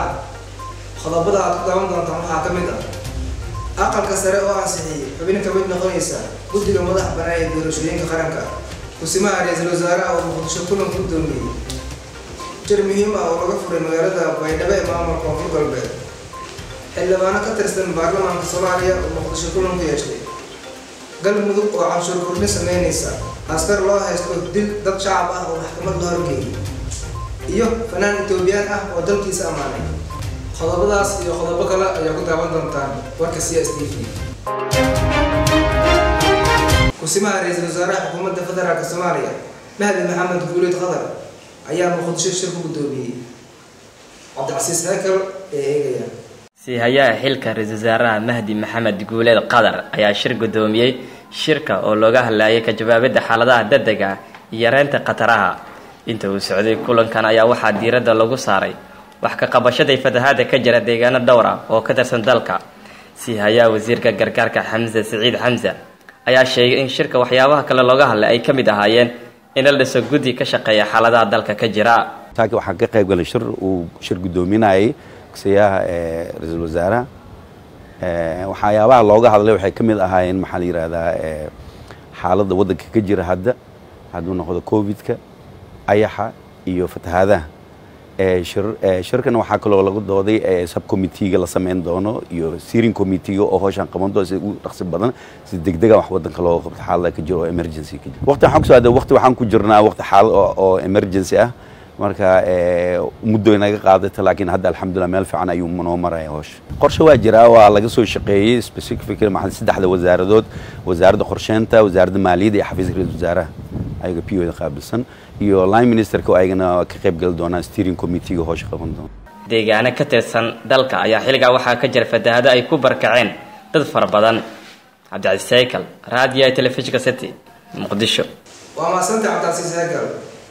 hordhaca qodobada aad ku daawan doontaan waxaa ka mid ah aqalka sare oo ansixiyey xubin ka mid noqonaysa guddiga madax banaan ee doorashooyinka qaranka kusimaha ra-iisul wasaaraha oo muqdisho kulan ku doomiyey jir muhiim ah oo laga furay magaalada baydhabo ee maamulka koonfur galbeed xildhibaano ka tirsan baarlamaanka soomaaliya oo muqdisho kulan ku yeeshtay galmudug oo canshuur kordhin sameynaysa askar loo haysto dil dad shacab ah oo maxkamad la horgeeyay iyo fanaan etoobiyaan ah oo dalkiisa ammaanay qodobadaas iyo qodobo kale ayaa ku daawan doontaan warka c s t v kusimaha ra-iisul wasaaraha xukuumadda federaalk soomaaliya mahdi maxamed guuleed qadar ayaa muqdisho shir ku guddoomiyey cabdicasiis hekel ee eegaya siihayaha xilka ra-iisul wasaaraha mahdi maxamed guuleed qadar ayaa shir guddoomiyey shirka oo looga hadlayay ka jawaabidda xaaladaha degdega iyo yareynta khataraha inta uu socday kulankan ayaa waxaa diiradda lagu saaray wax ka qabashaday fatahaada ka jira deegaano dhowr ah oo ka tirsan dalka siihayaha wasiirka gargaarka xamse siciid xamse ayaa sheegay in shirka waxyaabaha kale looga hadlay ay ka mid ahaayeen in la dhiso guddi ka shaqeeya xaaladaha dalka ka jira taaki waxaan ka qayb galay shir uu shir guddoominayay kusiyaha ra-iisul wasaaraha waxyaabaha looga hadlay waxay ka mid ahaayeen maxaa la yidhahdaa xaaladda waddanka ka jira hadda hadduu noqdo covidka ayaxa iyo fatahaadaha shirkan waxaa kaloo lagu dooday subcommitteega la sameyn doono iyo steering committeega oo howshan qaban doono si ugu dhaqsi badan si degdega wax waddanka looga qabto xaalada ka jiro oo emergency ka jiro waqti waxaan kusoo aaday waqti waxaan ku jirnaa waqti xaalad oo emergency ah marka muddo inaga qaadata laakiin hadda alxamdulillah meel fiican ayuu noo maraya howsha qorshe waa jiraa waa laga soo shaqeeyey specific maxaa saddexda wasaaradood wasaaradda qorsheynta wasaaradda maaliyadda iyo xafiiska ra-iisul wasaaraha ayaga p o da qaabilsan iyo line ministerka oo ayagana ka qayb gali doonaan steering committeega howsha qaban doona deegaano ka tirsan dalka ayaa xilligaa waxaa ka jira fatahaado ay ku barkaceen dad fara badan cabdicasiis saykal raadiyo ee telefishinka city muqdisho waa maasanta cabdicasiis hekel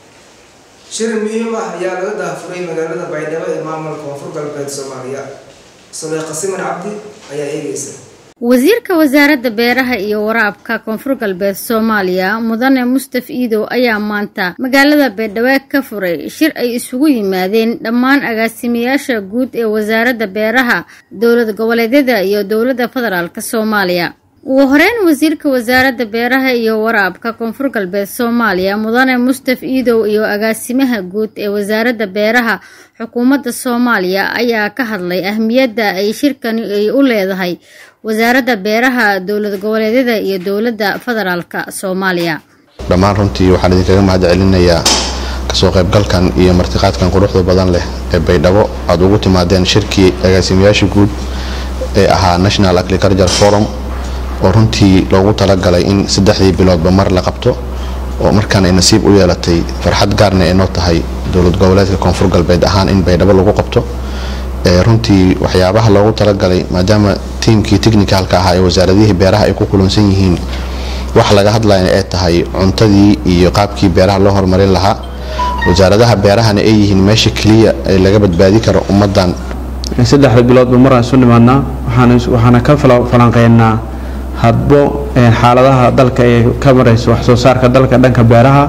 shir muhiim ah ayaa laga daafuray magaalada baydhabo ee maamulka koonfur galbeed soomaaliya saleeqa siman cabdi ayaa eegeysa wasiirka wasaaradda beeraha iyo waraabka koonfur galbeed soomaaliya mudane mustaf iidow ayaa maanta magaalada baydhabo ka furay shir ay isugu yimaadeen dhammaan agaasimayaasha guud ee wasaaradda beeraha dowlad goboleedyada iyo dowladda federaalk soomaaliya ugu horeyn wasiirka wasaaradda beeraha iyo waraabka koonfur galbeed soomaaliya mudane mustaf iidow iyo agaasimaha guud ee wasaaradda beeraha xukuumadda soomaaliya ayaa ka hadlay ahmiyadda ay shirkani ay u leedahay wasaaradda beeraha dowlad goboleedyada iyo dowladda federaalk soomaaliya dhammaan runtii waxaan idinkaga mahad celinayaa kasoo qaybgalkan iyo martiqaadkan quruxda badan leh ee baydhabo aad ugu timaadeen shirkii agaasimayaasha guud ee ahaa national agriculture forum oo runtii loogu talagalay in saddexdii biloodba mar la qabto oo markaan ay nasiib u yeelatay farxad gaarna ay noo tahay dowlad goboleedka koonfur galbeed ahaan in baydhabo lagu qabto runtii waxyaabaha loogu talagalay maadaama tiimkii technicalka ahaa ee wasaaradihii beeraha ay ku kulansan yihiin wax laga hadlaya ay tahay cuntadii iyo qaabkii beeraha loo horumarin lahaa wasaaradaha beerahana ay yihiin meesha keliya ee laga badbaadi karo ummadan saddexda biloodba maraan isu nimaadnaa waxaana ka falanqeynaa hadbo xaaladaha dalka ee ka marayso wax soo saarka dalka dhanka beeraha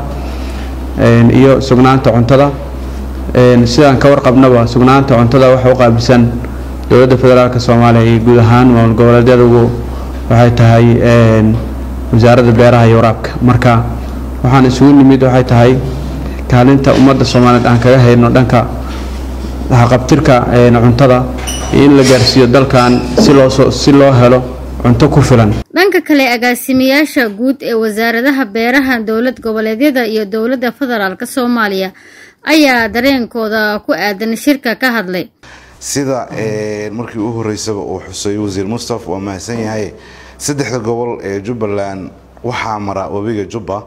iyo sugnaanta cuntada sidaan ka warqabnaba sugnaanta cuntada waxa u qaabilsan dowladda federaalk soomaaliya iyo guud ahaan maamul goboleedyadugu waxay tahay wasaaradda beeraha iyo waraabka marka waxaan isugu nimid waxay tahay kaalinta ummadda soomaaliyeed aan kaga hayno dhanka haqabtirka cuntada iyo in la gaarsiiyo dalkan si loo si loo helo cunto ku filan dhanka kale agaasimayaasha guud ee wasaaradaha beeraha dowlad goboleedyada iyo dowladda federaalk soomaaliya ayaa dareenkooda ku aadan shirka ka hadlay sida markii u horeysaba uu xusay wasiir mustaf waa mahadsan yahay saddexda gobol ee jubbaland waxaa mara webiga jubba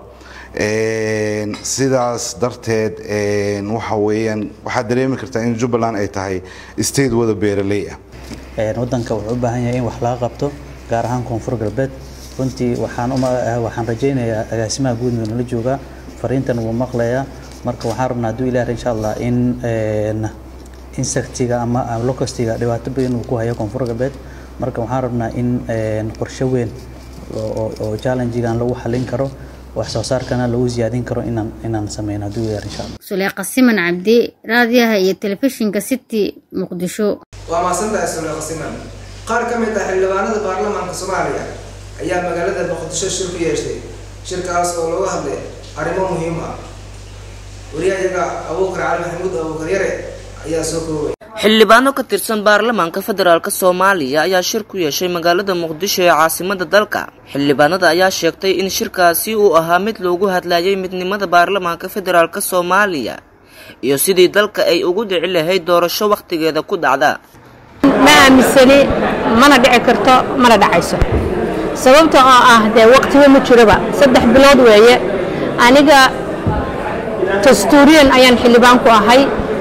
sidaas darteed waxa weeyaan waxaad dareemi kartaa in jubbaland ay tahay state wada beeraley ah wadanka wuxuu u baahan yahay in wax laga qabto gaar ahaan koonfur galbeed runtii waxaan waxaan rajaynayaa agaasimaha guud nala joogaa fariintan wuu maqlayaa marka waxaan rabnaa hadduu ilaah insha allah in insectiga ama locustiga dhibaato badan uu ku hayo koonfur galbeed marka waxaan rabnaa in qorshe weyn oo challengegan lagu xalin karo wax soo saarkana lagu siyaadin karo inaan inaan sameyno hadduu ilaah insha allah suleeqa siman cabdi raadiyaha iyo telefishinka city muqdisho waa mahadsantahay suleeqa siman qaar ka mid ah xildhibaanada baarlamaanka soomaaliya ayaa magaalada muqdisho shir ku yeeshay shirkaas oo looga hadlay arrimo muhiim ah wariyahayaga abuukar cali maxamuud abuukar yare ayaa soo koobay xildhibaano ka tirsan baarlamaanka federaalk soomaaliya ayaa shir ku yeeshay magaalada muqdisho ee caasimada dalka xildhibaanada ayaa sheegtay in shirkaasi uu ahaa mid loogu hadlayay midnimada baarlamaanka federaalk soomaaliya iyo sidii dalka ay ugu dhici lahayd doorasho wakhtigeeda ku dhacda ma aaminsani mana dhici karto mana dhacayso sababta oo ah dee waqtiba ma jiroba saddex bilood weeye aniga dastuuriyan ayaan xildhibaan ku ahay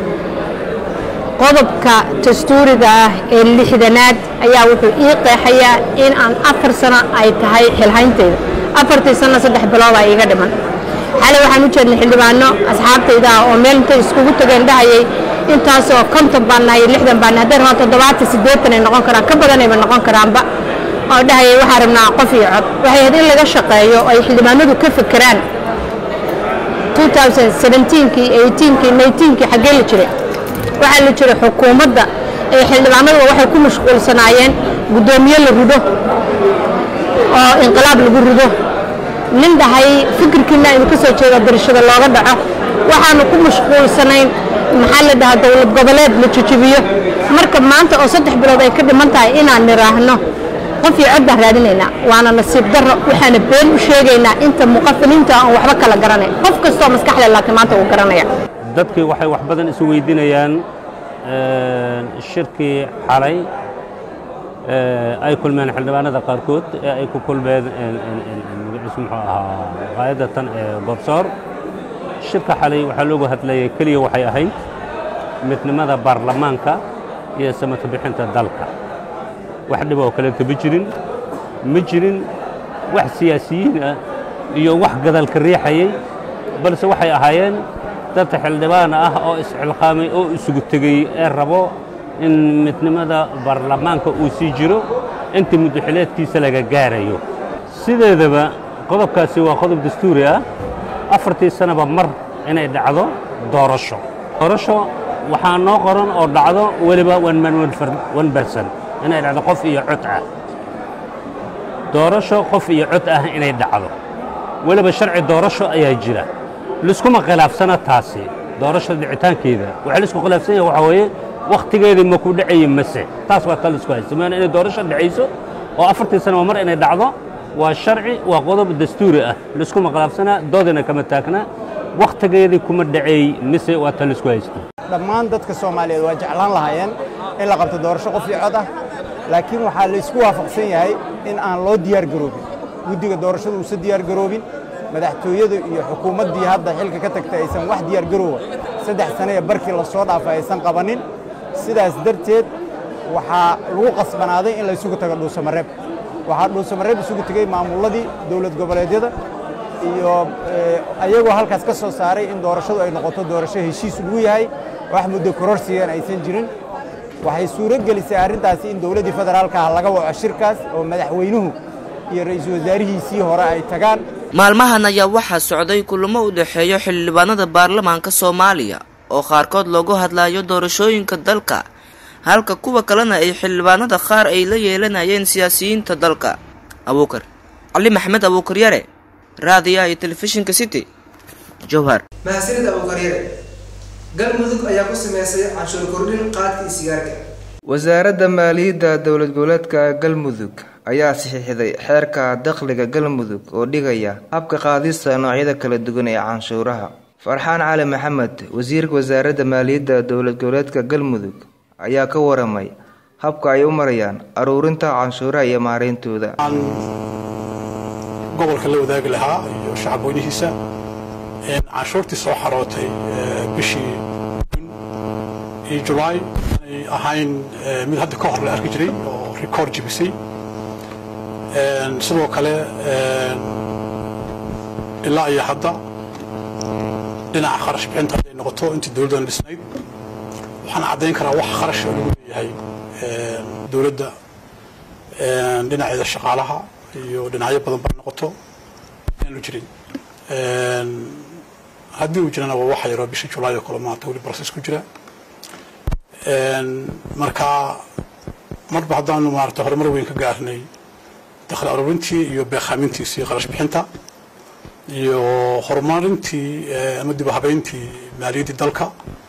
qodobka dastuuriga ah ee lixdanaad ayaa wuxuu ii qeexayaa in aan afar sano ay tahay xilhayntayda afartii sano saddex biloodaa iiga dhiman xalay waxaan u jeednay xildhibaano asxaabtayda ah oo meel intay iskugu tageen dhahayay intaasoo konton baan nahay lixdan baan nahay hadday rabaan toddobaatan siddeetan ay noqon karaan ka badanayba noqon karaanba oo dhahayay waxaan rabnaa qof iyo cod waxay ahayd in laga shaqeeyo oo ay xildhibaanadu ka fekeraan 2017kii 18kii 19kii xaggee la jiray waxaa la jiray xukuumadda ee xildhibaanaduba waxay ku mashquulsanaayeen guddoomiye la rido oo inqilaab lagu rido nin dhahay fikirkiina aynu ka soo jeedo darashada looga dhaco waxaanu ku mashquulsanayn maxaa la dhahaa dowlad goboleed la jejebiyo marka maanta oo saddex bilood ay ka dhiman tahay inaan niraahno qof iyo cod baan raadinaynaa waana nasiib darro waxaana been u sheegaynaa inta muqafiliinta aan waxba kala garanayn qof kastoo maskaxle laakiin maanta uu garanaya dadkii waxay wax badan isu weydiinayaan shirkii xalay ay kulmeen xildhibaanada qaarkood ee ay ku kulmeen magaciisu muxuu ahaa qaayadda tan ee gorsoor shirka xalay waxaa loogu hadlayay keliya waxay ahayd midnimada baarlamaanka iyo samata bixinta dalka wax dhib oo kaleeto ma jirin ma jirin wax siyaasiyiin ah iyo wax gadalka riixayay balse waxay ahaayeen dad xildhibaan ah oo isxilqaamay oo isugu tegey ee rabo in midnimada baarlamaanka uu sii jiro inta muddaxileedkiisa laga gaarayo sideedaba qodobkaasi waa qodob dastuuri ah afartii sanaba mar inay dhacdo doorasho doorasho waxaa noo qoran oo dhacdo weliba one man one person inay dhacdo qof iyo cod ah doorasho qof iyo cod ah inay dhacdo weliba sharci doorasho ayaa jira liskuma khilaafsana taasi doorasho dhicitaankeeda waxaa laisku khilaafsan yahay waxaa weeye wakhtigeedii ma ku dhacayi mase taas waa ta laisku haysta maana inay doorasho dhacayso oo afartii sanaba mar inay dhacdo waa sharci waa qodob dastuuri ah liskuma khilaafsana doodina kama taagna wakhtigeedii kuma dhaceey mise waa ta laisku haysta dhammaan dadka soomaaliyeed waa jeclaan lahaayeen in la qabto doorasho qof iyo cod ah laakiin waxaa la isku waafaqsan yahay in aan loo diyaar garoobin guddiga doorashadu uusan diyaar garoobin madaxtooyadu iyo xukuumaddii hadda xilka ka tagtay aysan wax diyaar garoowa saddex sane ee barkii la soo dhaafay aysan qabannin sidaas darteed waxaa lagu qasbanaaday in la isugu tago dhuusamareeb waxaa dhuusamareeb isugu tegey maamulladii dowlad goboleedyada iyo ayagoo halkaas ka soo saaray in doorashadu ay noqoto doorasho heshiis lagu yahay wax muddo kororsigan aysan jirin waxay suuro gelisay arrintaasi in dowladdii federaalka ah laga waco shirkaas oo madaxweynuhu iyo ra'iisul wasaarihiisii hore ay tagaan maalmahan ayaa waxaa socday kulamo u dhexeeyo xildhibaanada baarlamaanka soomaaliya oo qaarkood loogu hadlayo doorashooyinka dalka halka kuwa kalena ay xildhibaanada qaar ay la yeelanayeen siyaasiyiinta dalka abuukar cali maxamed abuukar yare raadiyaha iyo telefishinka city jowhar mahadsanid abuukar yare galmudug ayaa ku sameysay canshuur kordhin qaadkii sigaarka wasaaradda maaliyadda dowlad goboleedka galmudug ayaa saxiixday xeerka dakhliga galmudug oo dhigaya habka qaadista noocyada kala duwan ee canshuuraha farxaan cali maxamed wasiirka wasaaradda maaliyadda dowlad goboleedka galmudug ayaa ka waramay habka ay u marayaan aruurinta canshuuraha iyo maareyntooda gobolka la wadaagi lahaa iyo shacabweynihiisa canshuurtii soo xarootay bishii iyo julaay ay ahayn mid hadda ka hor la arki jiray oo rikoord jibisay sidoo kale ilaa iyo hadda dhinaca kharash bixinta hadday noqoto intii dowladdan dhisnayd waxaan caddayn karaa wax kharash oo lagu leeyahay dowladda dhinaceeda shaqaalaha iyo dhinacyo badan ba noqoto aanu jirin haddii uu jirana waa waxa yaroo bisha julaay oo kale maanta weli process ku jira marka marba haddaanu maarata horumar weyn ka gaarnay dakhli aruurintii iyo beekaamintiisii qarash bixinta iyo horumarintii ama dib u habeyntii maaliyaddii dalka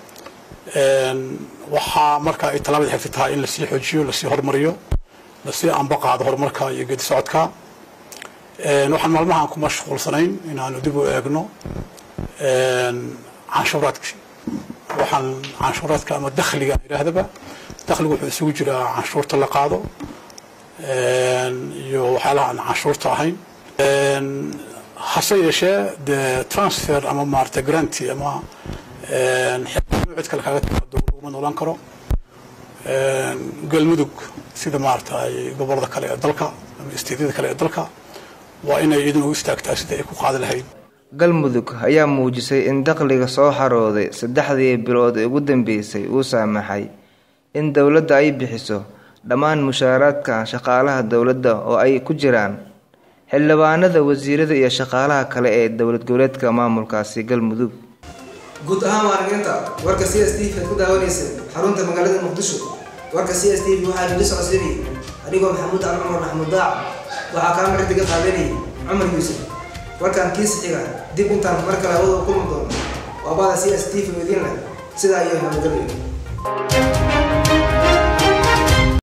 waxaa marka ay tallaabada xigta tahay in lasii xoojiyo lasii horumariyo lasii anba qaado horumarka iyo geedi socodka waxaan maalmahan ku mashquulsanayn inaanu dib u eegno canshuuraadkii waxaan canshuuraadka ama dakhliga yidhaahdaba dakhligu wuxuu isugu jiraa canshuurta la qaado iyo waxyaalaha aan canshuurta ahayn hase yeeshee dee transfer ama maarata granty ama cid kale kaaga timaado laguma noolaan karo galmudug sida maarata ay gobolada kale ee dalka ama isteedyada kale ee dalka waa inay iyaduna u istaagtaa sidii ay ku qaadi lahayd galmudug ayaa muujisay in dakhliga soo xarooday saddexdii bilood ee ugu dambeysay uu saamaxay in dowladda ay bixiso dhammaan mushaaraadka shaqaalaha dowladda oo ay ku jiraan xildhibaanada wasiirada iyo shaqaalaha kale ee dowlad goboleedka maamulkaasi galmudug guud ahaan waanaginta warka c s t v aad ku daawanaysa xarunta magaalada muqdisho warka c s t v waxaa nili socodsiinayay adigoo maxamuud cali cumar maxamuud daac waxaa kaa martiga qaadanayay cumar yuusuf warkaan kiisa xiga dib intaan mar kale hawada u kulmi doono waa baada c s t v idin leh sidaa iyo nabadgelyo